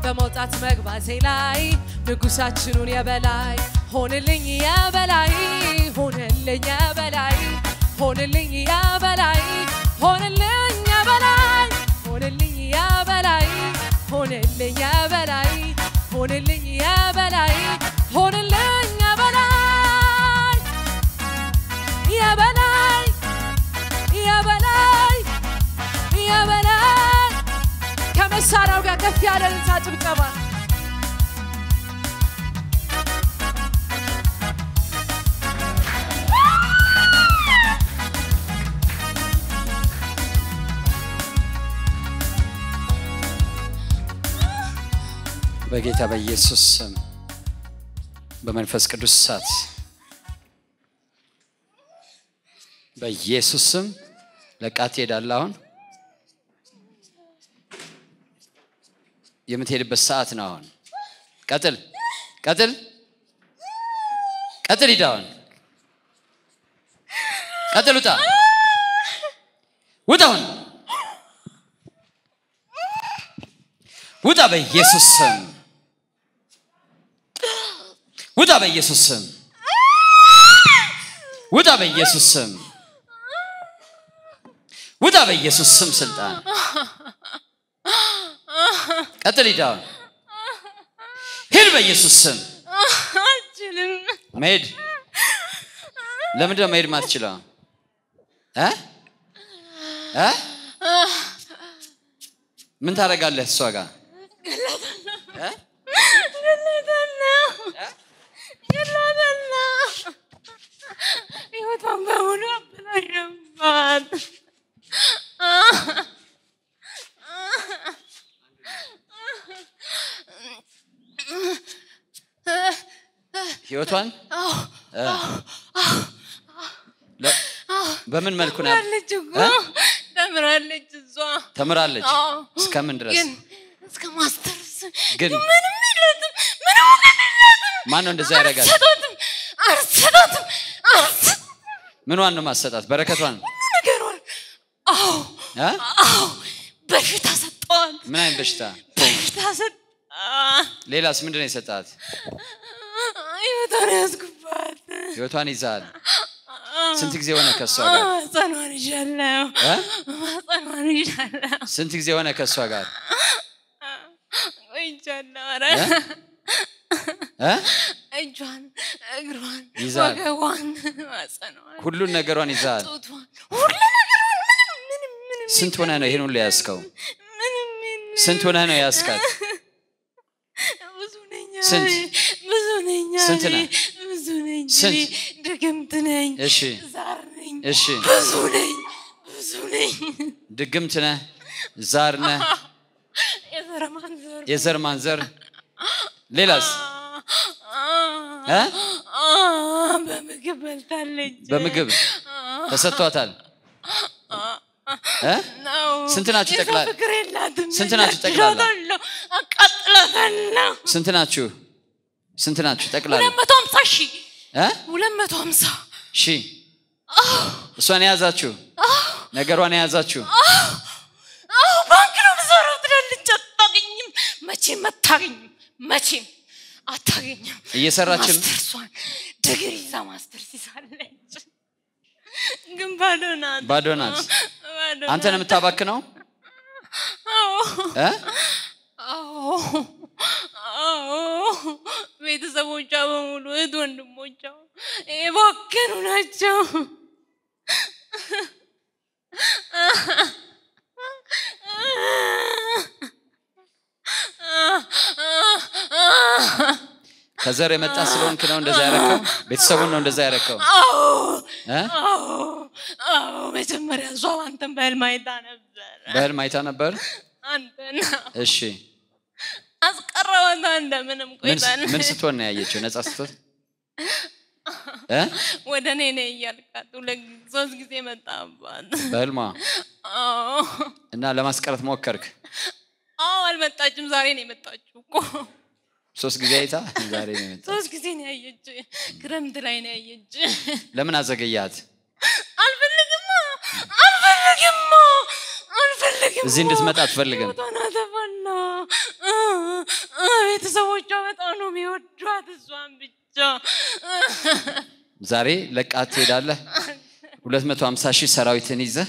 በመውጣት መግባቴ ላይ ንጉሳችኑን የበላይ ሆንልኝ የበላይ ሆንልኝ የበላይ ሆንልኝ የበላይ ሆንልኝ የበላይ ሆንልኝ የበላይ ሆንልኝ የበላይ ሆንልኝ የበላይ ሆንልኝ የበላይ የበላይ የበላይ የበላይ ከመሳሪያው ጋር ከፍ ያለ ልልታ ጭብጨባ በጌታ በኢየሱስ ስም በመንፈስ ቅዱስ እሳት በኢየሱስ ስም ለቃት ትሄዳለህ። አሁን የምትሄድበት ሰዓት ነው። አሁን ቀጥል፣ ቀጥል፣ ቀጥል። ሂድ አሁን ቀጥል። ውጣ፣ ውጣ፣ አሁን ውጣ፣ በኢየሱስ ስም ውጣ፣ በኢየሱስ ስም ውጣ፣ በኢየሱስ ስም ውጣ፣ በኢየሱስ ስም ስልጣን ቀጥል። ሂድ አሁን ሂድ፣ በኢየሱስ ስም አልችልም። መሄድ ለምንድነው መሄድ ማትችለው እ እ ምን ታደርጋለህ እሷ ጋር እ? ገላታለሁ ገላታለሁ። ሕይወቷን በሙሉ አበላሸባት። ህይወቷን እ? ለ- በምን መልኩ ነው ተምራለች እኮ እ? ተምራለች እሷ ተምራለች አዎ። እስከምን ድረስ ግን እስከ ማስተርስ ግን ምንም የላትም ምንም እውቀት የላትም ማን ነው እንደዛ ያደርጋል አልሰጣትም አልሰጣትም አልሰ- ምኗን ነው ማሰጣት በረከቷን ነገሯን አዎ እ? አዎ በሽታ ሰጠዋት ምን አይነት በሽታ በሽታ ሰጠ ሌላስ ምንድን ነው የሰጣት ህይወቷን ያዝጉባት ህይወቷን ይዛል ስንት ጊዜ ሆነ ከእሷ ጋር ማጸኗን ይዣለሁ እ? ማጸኗን ይዣለሁ ስንት ጊዜ ሆነ ከእሷ ጋር ቆይቻለሁ ኧረ እ? እ? እጇን እግሯን ይዛል። ወገቧን ማጸኗን ሁሉን ነገሯን ይዛል ጡቷን ሁሉ ነገሯን ምንም ምንም ምንም ስንት ሆነ ነው ይሄን ሁሉ ያዝከው ምንም የለም። ስንት ሆነ ነው ያዝካት ብዙ ነኝ ስንት? እኔ፣ ብዙ ነኝ ስንት እኔ፣ ነህ? ብዙ ነኝ ስንት? እኔ፣ ድግምት ነኝ እሺ ዛር ነኝ እሺ ብዙ ነኝ ብዙ ነኝ ድግምት ነህ ዛር ነህ የዘር ማንዘር የዘር ማንዘር ሌላስ እ? በምግብ በልታለች በምግብ ተሰጥቷታል እ? ነው ስንት ናችሁ የሰው ጠቅላላ? ፍቅር የላትም ስንት ናችሁ ጠቅላላ? እላታለሁ፣ አቃጥላታለሁ ስንት ናችሁ ስንት ናችሁ ጠቅላላ ሁለት መቶ ሀምሳ ሺህ እ? ሁለት መቶ ሀምሳ ሺ እሷን የያዛችሁ ነገሯን የያዛችሁ አዎ ባንክ ነው የምሰራው ትላለች አታገኝም መቼም አታገኝም መቼም አታገኝም እየሰራችም ማስተርሷን ድግሪ ይዛ ማስተርስ ይዛለች ግን ባዶ ናት ባዶ ናት ባዶ አንተ ነው ናት። የምታባክነው አዎ እ? አዎ አዎ ቤተሰቦቿ በሙሉ እህት ወንድሞቿ የባከኑ ናቸው ከዘር የመጣ ስለሆንክ ነው እንደዛ ያረከው ቤተሰቡን ነው እንደዛ ያረከው አዎ እ? አዎ አዎ መጀመሪያ እሷ አንተን በህልም አይታ ነበር በህልም አይታ ነበር አንተን እሺ አስቀረዋት እንደምንም ምን ቆይታን ምን ስትሆን ነው ያየችው ነጻ ስትሆን እ? ወደ እኔ ነይ እያልካት ሁለት ጊዜ- ሶስት ጊዜ መጣባት በህልሟ አዎ እና ለማስቀረት ሞከርክ አዎ አልመጣችም ዛሬ ነው የመጣችው እኮ ሶስት ጊዜ አይታ ዛሬ ነው የመጣው ሶስት ጊዜ ነው ያየች ክረምት ላይ ነው ያየች ለምን አዘገያት አልፈልግማ አልፈልግማ አልፈልግማ እዚህ እንድትመጣ አትፈልግም ህይወቷን አጠፋና ቤተሰቦቿ በጣም ነው የሚወዷት እሷን ብቻ ዛሬ ለቃት ትሄዳለህ 250 ሺህ ሰራዊትን ይዘህ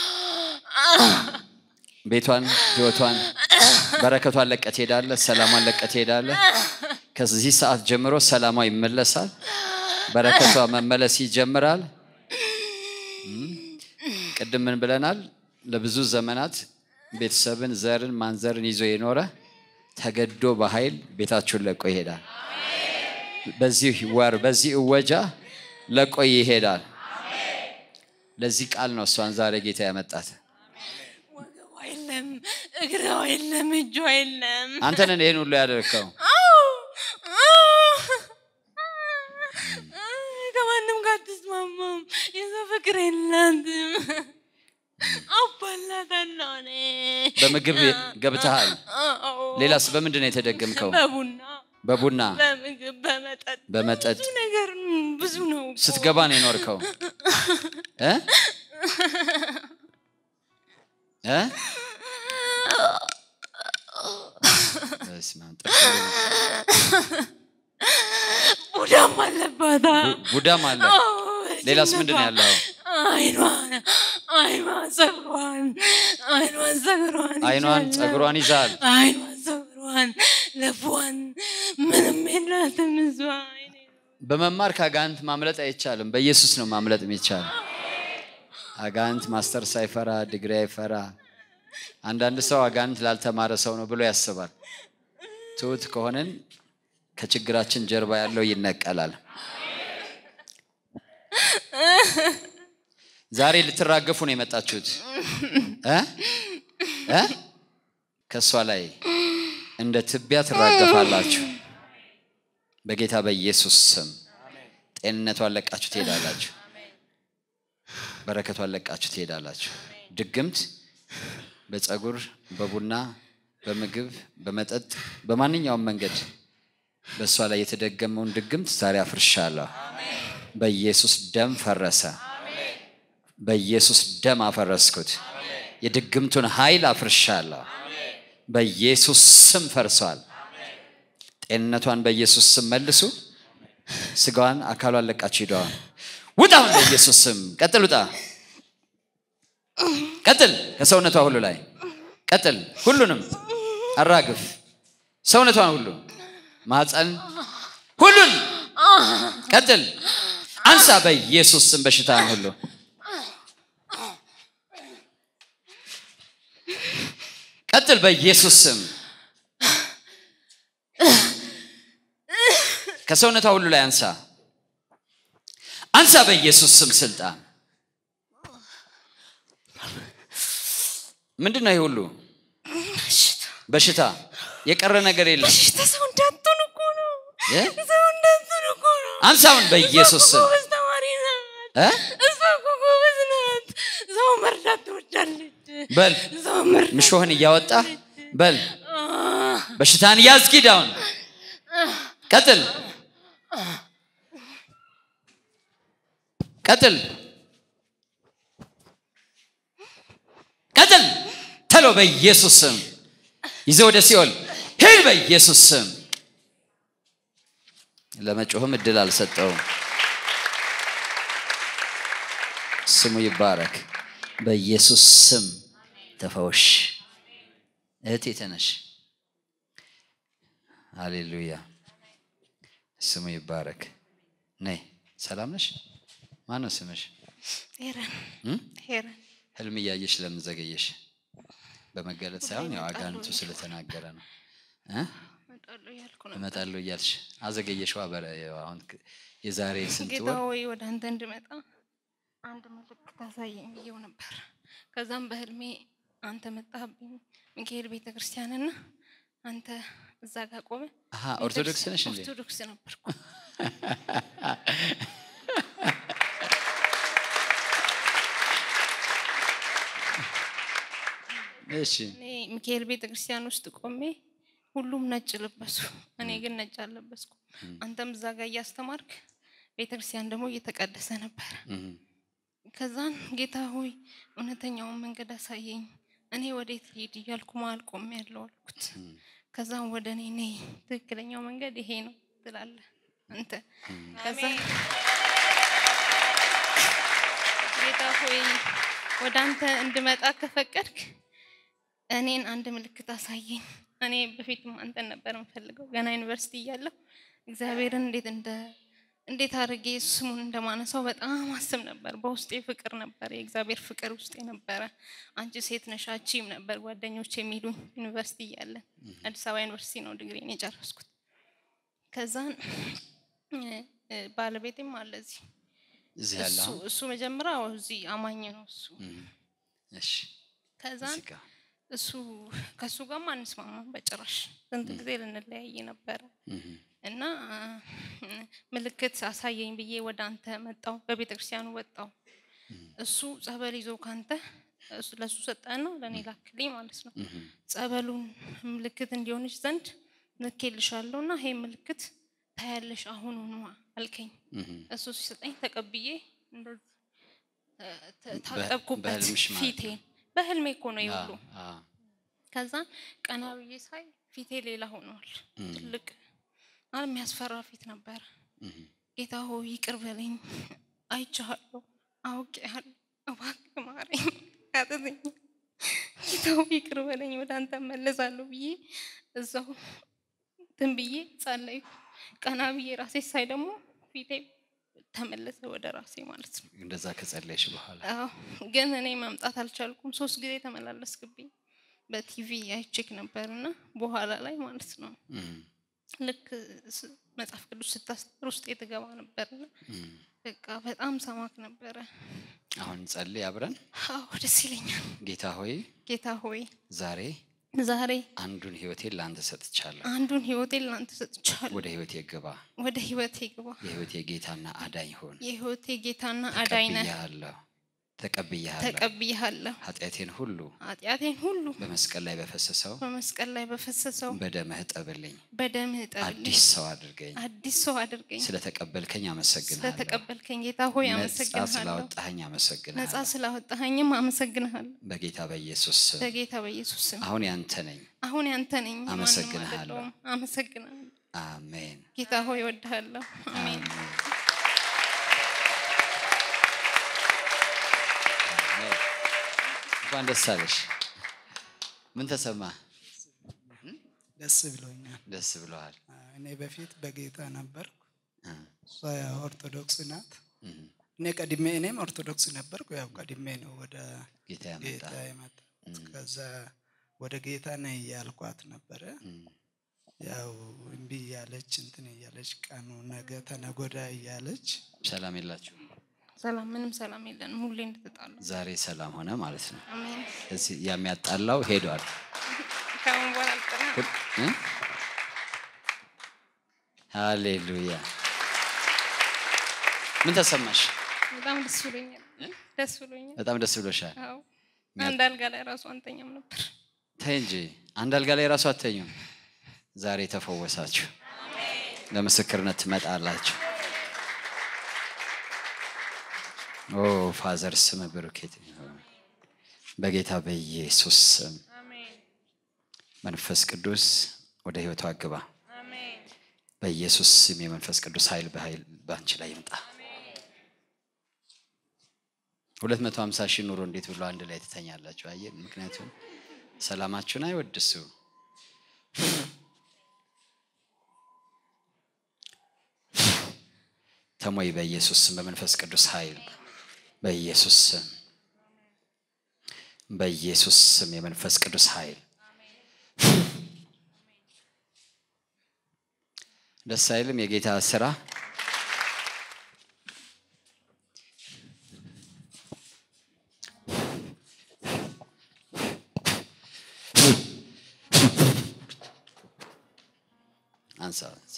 ቤቷን ህይወቷን በረከቷን ለቀ ትሄዳለህ ሰላሟን ለቀ ትሄዳለህ ከዚህ ሰዓት ጀምሮ ሰላሟ ይመለሳል በረከቷ መመለስ ይጀምራል እም፣ ቅድም ምን ብለናል ለብዙ ዘመናት ቤተሰብን ዘርን ማንዘርን ይዞ የኖረ ተገዶ በኃይል ቤታችሁን ለቆ ይሄዳል በዚህ ወር በዚህ እወጃ ለቆ ይሄዳል ለዚህ ቃል ነው እሷን ዛሬ ጌታ ያመጣት ወገቧ የለም እግሯ የለም እጇ የለም አንተንን ይህን ሁሉ ያደርግከው አዎ፣ አዎ። ከማንም ጋር አትስማማም የሰው ፍቅር የላትም አባላታለሁ እኔ በምግብ ገብተሃል አዎ። ሌላስ በምንድን ነው የተደገምከው በቡና በቡና በምግብ በመጠጥ በመጠጥ ብዙ ነገር ም፣ ብዙ ነው እኮ። ስትገባ ነው የኖርከው እ? እ? በስመ አብ፣ ጥርስ ቡዳም አለባታ ቡ- ቡዳም አለ ሌላስ ምንድን ነው ያለው አይኗን አይኗን ጸጉሯን አይኗን ጸጉሯን አይኗን ይዛለሁ። ጸጉሯን ይዛል አይኗን ጸጉሯን ለቧን ምንም የላትም እሷ አይኔ በመማር ከአጋንንት ማምለጥ አይቻልም በኢየሱስ ነው ማምለጥ የሚቻል አጋንንት ማስተር ሳይፈራ ድግሪ አይፈራ አንዳንድ ሰው አጋንንት ላልተማረ ሰው ነው ብሎ ያስባል ትሁት ከሆነን ከችግራችን ጀርባ ያለው ይነቀላል ዛሬ ልትራገፉ ነው የመጣችሁት እ? እ? ከእሷ ላይ እንደ ትቢያ ትራገፋላችሁ በጌታ በኢየሱስ ስም ጤንነቷን ለቃችሁ ትሄዳላችሁ በረከቷን ለቃችሁ ትሄዳላችሁ ድግምት በፀጉር በቡና በምግብ በመጠጥ በማንኛውም መንገድ በእሷ ላይ የተደገመውን ድግምት ዛሬ አፍርሻለሁ በኢየሱስ ደም ፈረሰ በኢየሱስ ደም አፈረስኩት የድግምቱን ኃይል አፍርሻለሁ በኢየሱስ ስም ፈርሷል ጤንነቷን በኢየሱስ ስም መልሱ ስጋዋን አካሏን ለቃችሁ ሂደዋል ውጣ አሁን በኢየሱስ ስም ቀጥል ውጣ ቀጥል ከሰውነቷ ሁሉ ላይ ቀጥል ሁሉንም አራግፍ ሰውነቷን ሁሉ ማፀን ሁሉን ቀጥል አንሳ በኢየሱስ ስም በሽታን ሁሉ ቀጥል በኢየሱስ ስም ከሰውነቷ ሁሉ ላይ አንሳ አንሳ በኢየሱስ ስም ስልጣን ምንድን ነው ይህ ሁሉ በሽታ የቀረ ነገር የለም በሽታ ሰው እንዳትሆን እኮ ነው እ? ሰው እንዳትሆን እኮ ነው አንሳውን በኢየሱስ እሷ ስም እኮ ጎበዝ ተማሪ ናት እ? እሷ እኮ ጎበዝ ናት ሰው መርዳት ትወዳለች በል ሰው መርዳት ምሾህን እያወጣ በል አህ፣ በሽታን ያዝጊድ አሁን ቀጥል ቀጥል ቀጥል ተሎ በኢየሱስ ስም ይዘ ወደ ሲኦል ሂድ በኢየሱስ ስም ለመጮህም እድል አልሰጠውም ስሙ ይባረክ በኢየሱስ ስም ተፈወሽ እህቴ ተነሽ ሃሌሉያ ስሙ ይባረክ ነይ ሰላም ነሽ ማን ነው ስምሽ ሄረን እም? ሄረን ህልም እያየሽ ለምን ዘገየሽ በመገለጥ ሳይሆን ያው አጋንንቱ ስለተናገረ ነው እ? እመጣለሁ እያልኩ ነው እመጣለሁ እያልሽ አዘገየሽዋ በረ ያው አሁን ክ- የዛሬ ስንት ጌታ ወር ሆይ ወደ አንተ እንድመጣ አንድ ምልክት አሳየኝ ብዬው ነበር ከዛም በህልሜ አንተ መጣህብኝ ሚካኤል ቤተ ክርስቲያንና አንተ እዛ ጋር ቆመ አሀ ኦርቶዶክስ ነሽ እንዴ ኦርቶዶክስ ነበርኩ እሺ እኔ ሚካኤል ቤተ ክርስቲያን ውስጥ ቆሜ ሁሉም ነጭ ለበሱ እኔ ግን ነጭ አልለበስኩ አንተም እዛ ጋር እያስተማርክ ቤተ ክርስቲያን ደግሞ እየተቀደሰ ነበር እም። ከዛን ጌታ ሆይ እውነተኛውን መንገድ አሳየኝ እኔ ወዴት ልሂድ እያልኩ መሀል ቆሜ ያለው አልኩት ከዛም ወደ እኔ ነይ ትክክለኛው መንገድ ይሄ ነው ትላለህ አንተ ከዛ ጌታ ሆይ ወደ አንተ እንድመጣ ከፈቀድክ እኔን አንድ ምልክት አሳየኝ። እኔ በፊትም አንተን ነበር የምፈልገው ገና ዩኒቨርሲቲ እያለሁ እግዚአብሔርን እንዴት እንደ እንዴት አድርጌ ስሙን እንደማነሳው በጣም አስብ ነበር። በውስጤ ፍቅር ነበር፣ የእግዚአብሔር ፍቅር ውስጤ ነበረ። አንቺ ሴት ነሽ አቺም ነበር ጓደኞች የሚሉኝ ዩኒቨርሲቲ እያለን። አዲስ አበባ ዩኒቨርሲቲ ነው ዲግሪን የጨረስኩት። ከዛን እ፣ እ፣ ባለቤቴም አለ እዚህ እዚህ ያለ እሱ አሁን? እሱ መጀመሪያ እዚህ አማኝ ነው እሱ እም፣ እሺ ከዛን እዚህ ጋር እሱ ከእሱ ጋርም አንስማማም በጭራሽ ስንት ጊዜ ልንለያይ ነበረ እም፣ እና እ፣ ምልክት አሳየኝ ብዬ ወደ አንተ መጣው በቤተ ክርስቲያኑ ወጣው እሱ ጸበል ይዞ ካንተ እሱ ለእሱ ሰጠና ለእኔ ላክልኝ ማለት ነው እም፣ ጸበሉን ምልክት እንዲሆንሽ ዘንድ ልኬልሻለሁ እና ይሄ ምልክት ታያለሽ አሁኑኑ አልከኝ እም። እሱ ሲሰጠኝ ተቀብዬ እንደዚህ እ፣ ተ- በ- ታጠብኩበት በህልምሽ ማለት ነው? ፊቴን በህልሜ እኮ ነው አ፣ ይሁሉ አ፣ ከዛን ቀና ብዬ ሳይ ፊቴ ሌላ ሆኗል እም፣ ትልቅ ማለት የሚያስፈራ ፊት ነበረ እም፣ ጌታ ሆይ ይቅር በለኝ አይቼሃለሁ አውቄሃለሁ እባክህ ማረኝ አጥተኝ ጌታ ሆይ ይቅር በለኝ ወደ አንተ እመለሳለሁ ብዬ እዛው እንትን ብዬ ጸለይኩ ቀና ብዬ ራሴ ሳይ ደግሞ ፊቴ ተመለሰ ወደ ራሴ ማለት ነው እንደዛ ከጸለይሽ በኋላ አዎ ግን እኔ መምጣት አልቻልኩም ሶስት ጊዜ ተመላለስክብኝ በቲቪ አይቼክ ነበርና በኋላ ላይ ማለት ነው እም፣ ልክ ስ- መጽሐፍ ቅዱስ ስታስተምር ውስጥ የተገባ ነበርና እም። በቃ በጣም ሰማክ ነበረ አሁን ጸልይ አብረን አዎ ደስ ይለኛል ጌታ ሆይ ጌታ ሆይ ዛሬ ዛሬ አንዱን ህይወቴን ለአንተ ሰጥቻለሁ አንዱን ህይወቴን ላንተ ሰጥቻለሁ ወደ ህይወቴ ግባ ወደ ህይወቴ ግባ የህይወቴ ጌታና አዳኝ ሆን የህይወቴ ጌታና አዳኝ ነህ ተቀብያለሁ ተቀብያለሁ ተቀብያለሁ ኃጢአቴን ሁሉ ኃጢአቴን ሁሉ በመስቀል ላይ በፈሰሰው በመስቀል ላይ በፈሰሰው በደምህ ጠብልኝ በደምህ ጠብልኝ አዲስ ሰው አድርገኝ አዲስ ሰው አድርገኝ ስለተቀበልከኝ አመሰግንሃለሁ ስለተቀበልከኝ ጌታ ሆይ ነጻ አመሰግንሃለሁ ስላወጣኸኝ ነጻ አመሰግንሃለሁ ስላወጣኸኝም አመሰግንሃለሁ በጌታ በኢየሱስ ስም በጌታ በኢየሱስ ስም አሁን ያንተ ነኝ አሁን ያንተ ነኝ ማንም አመሰግንሃለሁ። አይደለሁም። አመሰግንሃለሁ አሜን ጌታ ሆይ እወድሃለሁ አሜን አሜን። አሜን። እንኳን ደስ አለሽ ምን ተሰማ ደስ ብሎኛል። ደስ ብለዋል እኔ በፊት በጌታ ነበርኩ፣ እ፣ እሷ ያው ኦርቶዶክስ ናት። እ፣ እኔ ቀድሜ እኔም ኦርቶዶክስ ነበርኩ። ያው ቀድሜ ነው ወደ ጌታ ያመጣ ጌታ የመጣሁት። ከዛ ወደ ጌታ ነይ እያልኳት ነበረ። ያው እምቢ እያለች እንትን እያለች ቀኑ ነገ ተነጎዳ እያለች ሰላም የላችሁ ሰላም ምንም ሰላም የለንም ሁሌ እንደተጣሉ ዛሬ ሰላም ሆነ ማለት ነው አሜን እዚህ የሚያጣላው ሄዷል ከአሁን በኋላ አልጠላም ሁል- እ? ሃሌሉያ ምን ተሰማሽ በጣም ደስ ብሎኛል ደስ ብሎኛል በጣም ደስ ብሎሻል አዎ አንድ አልጋ ላይ ራሱ አንተኛም ነበር ተይ እንጂ አንድ አልጋ ላይ ራሱ አተኙም ዛሬ ተፈወሳችሁ ለምስክርነት ትመጣላችሁ ኦ ፋዘር ስም ብሩኬት ይሁን። በጌታ በኢየሱስ ስም መንፈስ ቅዱስ ወደ ህይወቷ ግባ በኢየሱስ ስም የመንፈስ ቅዱስ ኃይል በኃይል በአንቺ ላይ ይምጣ ሁለት መቶ ሀምሳ ሺህ ኑሮ እንዴት ብሎ አንድ ላይ ትተኛላችሁ አየ ምክንያቱም ሰላማችሁን አይወድሱ ተሞይ በኢየሱስ ስም በመንፈስ ቅዱስ ኃይል በኢየሱስ ስም በኢየሱስ ስም የመንፈስ ቅዱስ ኃይል ደስ አይልም የጌታ ስራ አንሳ አንሳ።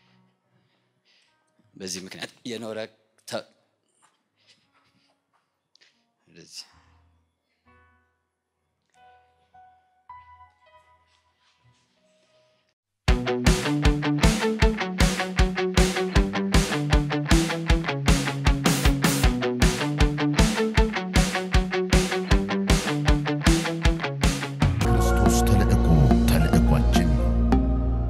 በዚህ ምክንያት የኖረ ተ- እንደዚህ